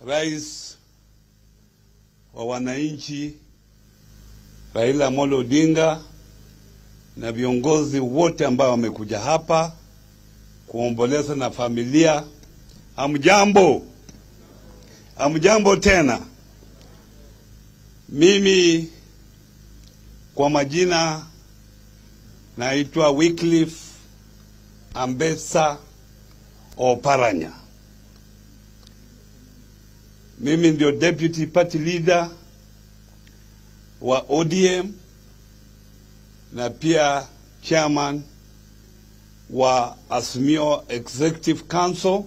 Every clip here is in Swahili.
rais wa wananchi Raila Amolo Odinga na viongozi wote ambao wamekuja hapa kuomboleza na familia. Hamjambo, hamjambo tena. Mimi kwa majina naitwa Wycliffe Ambetsa Oparanya. Mimi ndio deputy party leader wa ODM na pia chairman wa Azimio Executive Council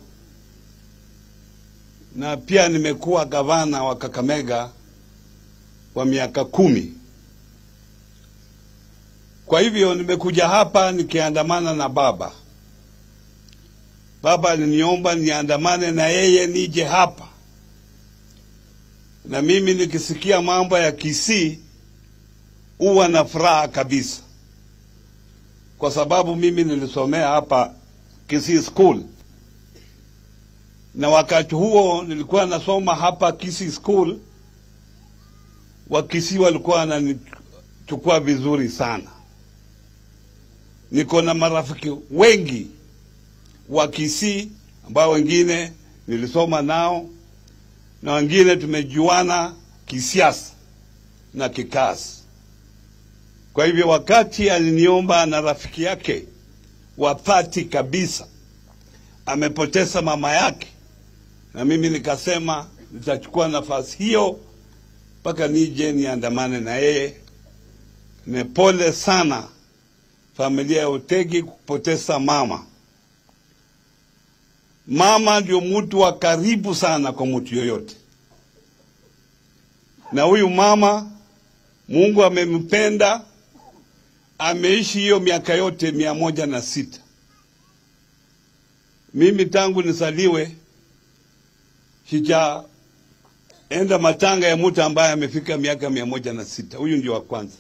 na pia nimekuwa gavana wa Kakamega kwa miaka kumi. Kwa hivyo nimekuja hapa nikiandamana na baba. Baba aliniomba niandamane na yeye nije hapa, na mimi nikisikia mambo ya Kisii huwa na furaha kabisa, kwa sababu mimi nilisomea hapa Kisii School, na wakati huo nilikuwa nasoma hapa Kisii School, Wakisii walikuwa wananichukua vizuri sana. Niko na marafiki wengi wa Kisii ambao wengine nilisoma nao na wengine tumejuana kisiasa na kikazi. Kwa hivyo wakati aliniomba na rafiki yake wa dhati kabisa amepoteza mama yake, na mimi nikasema nitachukua nafasi hiyo mpaka nije niandamane na yeye. Ni pole sana familia ya Otegi kupoteza mama. Mama ndio mtu wa karibu sana kwa mtu yoyote, na huyu mama Mungu amempenda, ameishi hiyo miaka yote mia moja na sita. Mimi tangu nisaliwe sijaenda matanga ya mtu ambaye amefika miaka mia moja na sita. Huyu ndio wa kwanza.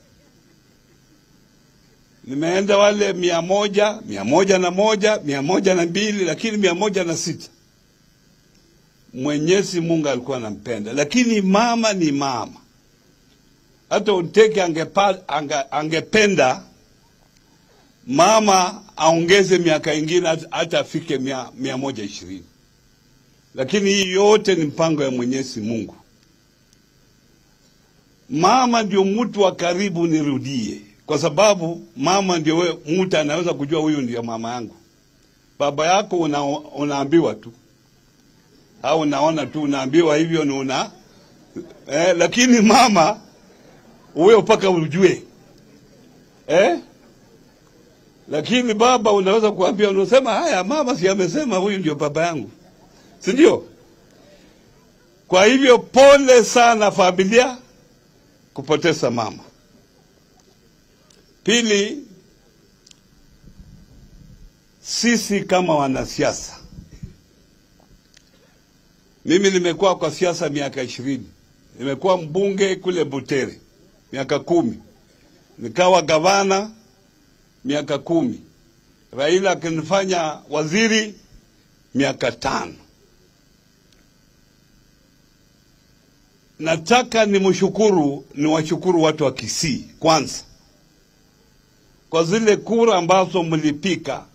Nimeenda wale mia moja, mia moja na moja, mia moja na mbili, lakini mia moja na sita Mwenyezi Mungu alikuwa anampenda, lakini mama ni mama. Hata Onteke angepa, ange, angependa mama aongeze miaka ingine hata- hata afike mia, mia moja ishirini, lakini hii yote ni mpango ya Mwenyezi Mungu. Mama ndio mtu wa karibu, nirudie, kwa sababu mama ndio we, mtu anaweza kujua huyu ndio mama yangu. Baba yako una, unaambiwa tu au unaona tu, unaambiwa hivyo ni una eh, lakini mama huyo mpaka ujue eh? Lakini baba unaweza kuambia, unasema haya, mama si amesema huyu ndio baba yangu, si ndio? Kwa hivyo pole sana familia kupoteza mama. Pili, sisi kama wanasiasa, mimi nimekuwa kwa siasa miaka ishirini, nimekuwa mbunge kule Butere miaka kumi, nikawa gavana miaka kumi, Raila akinifanya waziri miaka tano. Nataka nimshukuru, niwashukuru watu wa Kisii kwanza kwa zile kura ambazo mlipika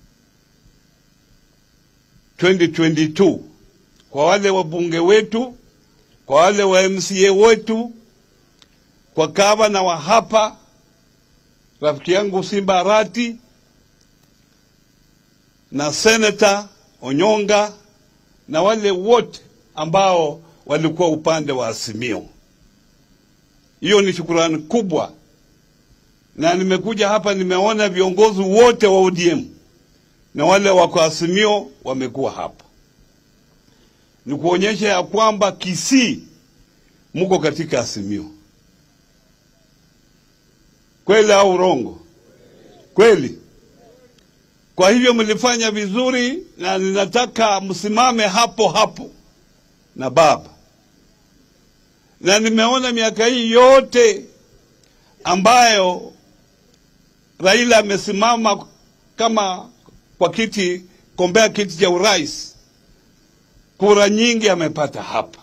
2022 kwa wale wabunge wetu, kwa wale wa MCA wetu, kwa gavana wa hapa rafiki yangu Simba Arati na seneta Onyonga na wale wote ambao walikuwa upande wa Azimio. Hiyo ni shukurani kubwa, na nimekuja hapa nimeona viongozi wote wa ODM na wale wako Azimio wamekuwa hapa, ni kuonyesha ya kwamba Kisii muko katika Azimio. Kweli au urongo? Kweli. Kwa hivyo mlifanya vizuri, na ninataka msimame hapo hapo na baba. Na nimeona miaka hii yote ambayo Raila amesimama kama kwa kiti kombea kiti cha urais, kura nyingi amepata hapa,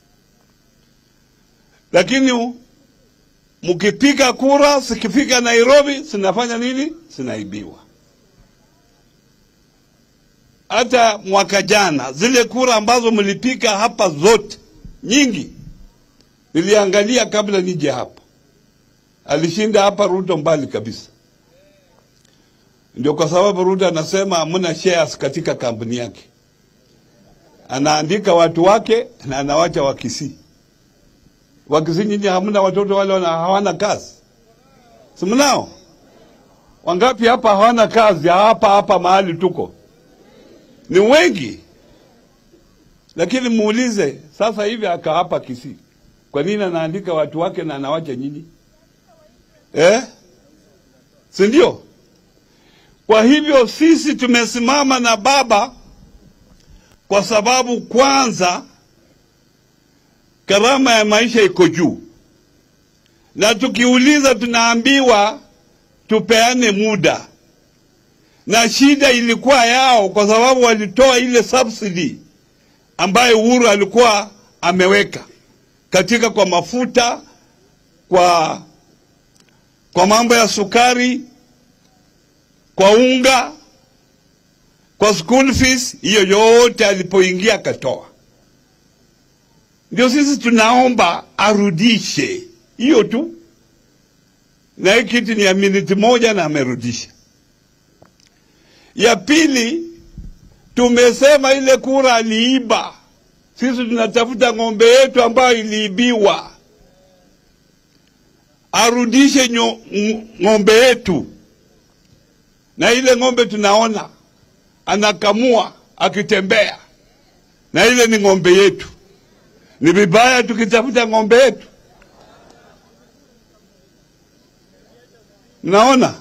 lakini mkipiga kura zikifika Nairobi zinafanya nini? Zinaibiwa. Hata mwaka jana zile kura ambazo mlipiga hapa zote nyingi niliangalia kabla nije hapa, alishinda hapa Ruto mbali kabisa. Ndio kwa sababu Ruto anasema hamna shares katika kampuni yake, anaandika watu wake na anawacha Wakisii. Wakisii nyinyi hamna watoto wale wana, hawana kazi, si mnao? Wangapi hapa hawana kazi? Hapa hapa mahali tuko ni wengi, lakini muulize sasa hivi aka hapa Kisii, kwa nini anaandika watu wake na anawacha nyinyi eh? si ndio? Kwa hivyo sisi tumesimama na baba kwa sababu kwanza gharama ya maisha iko juu, na tukiuliza tunaambiwa tupeane muda, na shida ilikuwa yao kwa sababu walitoa ile subsidy ambayo Uhuru alikuwa ameweka katika kwa mafuta, kwa kwa mambo ya sukari, kwa unga, kwa school fees, hiyo yote alipoingia akatoa. Ndio sisi tunaomba arudishe hiyo tu, na hii kitu ni ya miniti moja na amerudisha. Ya pili, tumesema ile kura aliiba. Sisi tunatafuta ng'ombe yetu ambayo iliibiwa, arudishe nyo- ng- ng'ombe yetu. Na ile ng'ombe tunaona anakamua akitembea, na ile ni ng'ombe yetu. Ni vibaya tukitafuta ng'ombe yetu? Mnaona?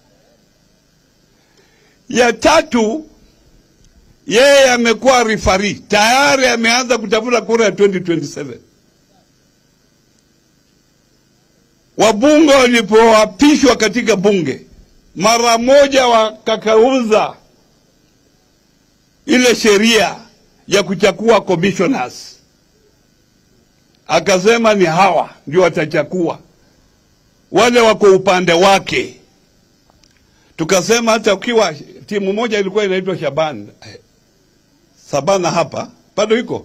Ya tatu, yeye amekuwa rifari tayari, ameanza kutafuta kura ya 2027. Wabunge walipoapishwa katika bunge, mara moja wakakauza ile sheria ya kuchakua commissioners, akasema ni hawa ndio watachakua wale wako upande wake. Tukasema hata ukiwa timu moja ilikuwa inaitwa Shaban eh, Sabana hapa bado iko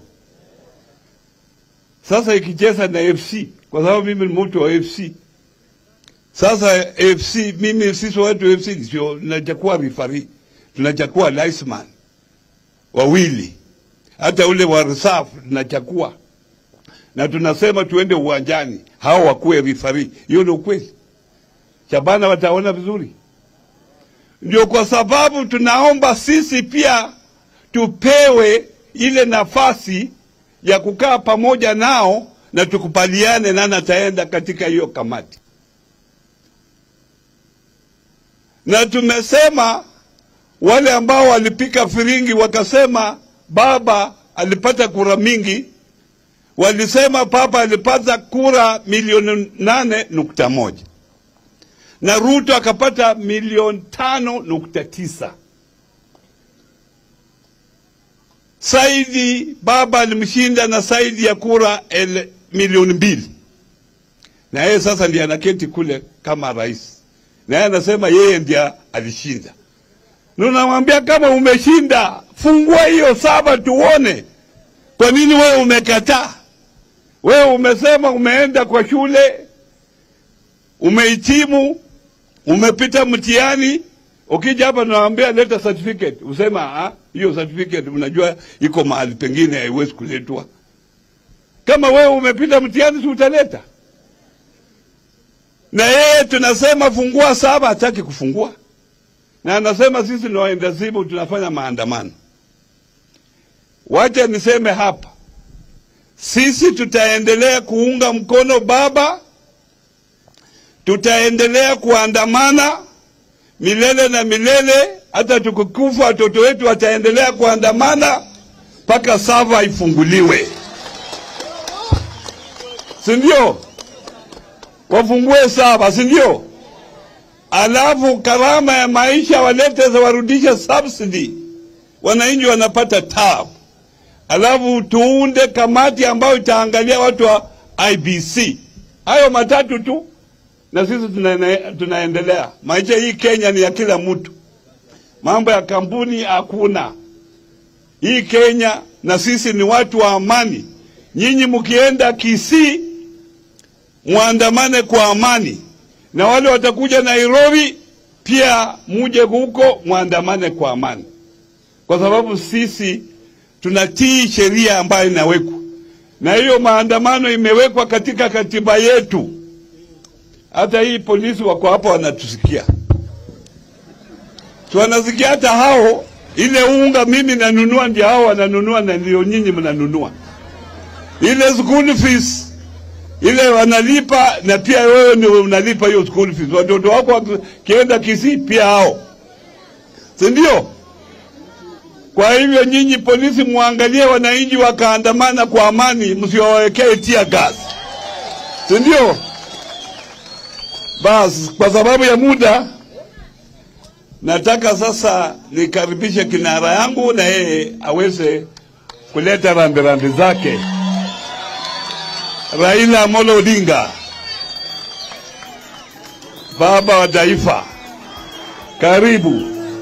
sasa ikicheza na FC kwa sababu mimi ni mtu wa FC. Sasa FC mimi sisi watu FC sio tunachukua rifari, tunachukua linesman wawili, hata ule wa reserve tunachukua na tunasema tuende uwanjani, hao wakuwe rifari. Hiyo ni ukweli. Shabana wataona vizuri. Ndio kwa sababu tunaomba sisi pia tupewe ile nafasi ya kukaa pamoja nao na tukubaliane nani ataenda katika hiyo kamati. Na tumesema wale ambao walipika firingi wakasema baba alipata kura mingi, walisema papa alipata kura milioni nane nukta moja na Ruto akapata milioni tano nukta tisa. Saidi baba alimshinda na zaidi ya kura ele, milioni mbili, na yeye sasa ndiye anaketi kule kama rais, na yeye anasema yeye ndiye alishinda. Nunamwambia kama umeshinda, fungua hiyo saba tuone, kwa nini wewe umekataa? Wewe umesema umeenda kwa shule, umehitimu, umepita mtihani, ukija hapa naambia leta certificate, usema ah, hiyo certificate unajua iko mahali pengine haiwezi kuletwa. Kama wewe umepita mtihani, si utaleta? Na yeye tunasema fungua saba, hataki kufungua, na anasema sisi ni waenda zimu, tunafanya maandamano. Wacha niseme hapa, sisi tutaendelea kuunga mkono baba tutaendelea kuandamana milele na milele, hata tukikufa watoto wetu wataendelea kuandamana mpaka sava ifunguliwe, si ndio? Wafungue sava, si ndio? Alafu gharama ya maisha walete za warudishe subsidy, wananchi wanapata tabu. alafu tuunde kamati ambayo itaangalia watu wa IBC. Hayo matatu tu, na sisi tuna, tunaendelea. Maisha hii Kenya ni ya kila mtu, mambo ya kampuni hakuna. Hii Kenya na sisi ni watu wa amani. Nyinyi mkienda Kisii muandamane kwa amani, na wale watakuja Nairobi pia muje huko muandamane kwa amani, kwa sababu sisi tunatii sheria ambayo inawekwa, na hiyo maandamano imewekwa katika katiba yetu. Hata hii polisi wako hapa wanatusikia, si wanasikia? Hata hao ile unga mimi nanunua, ndio hao wananunua, na ndio nyinyi mnanunua ile school fees ile wanalipa, na pia wewe ndio unalipa hiyo school fees. Watoto wako wakienda Kisii pia hao, si ndio? Kwa hivyo nyinyi polisi, muangalie wananchi wakaandamana kwa amani, msiwawekee tia gas, si ndio? Basi kwa sababu ya muda, nataka sasa nikaribishe kinara yangu na yeye aweze kuleta rambirambi zake. Raila Amolo Odinga, baba wa taifa, karibu.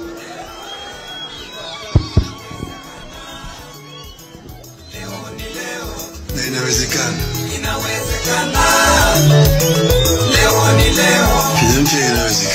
na inawezekana. Inawezekana. Leo ni leo. Kenya mpya inawezekana.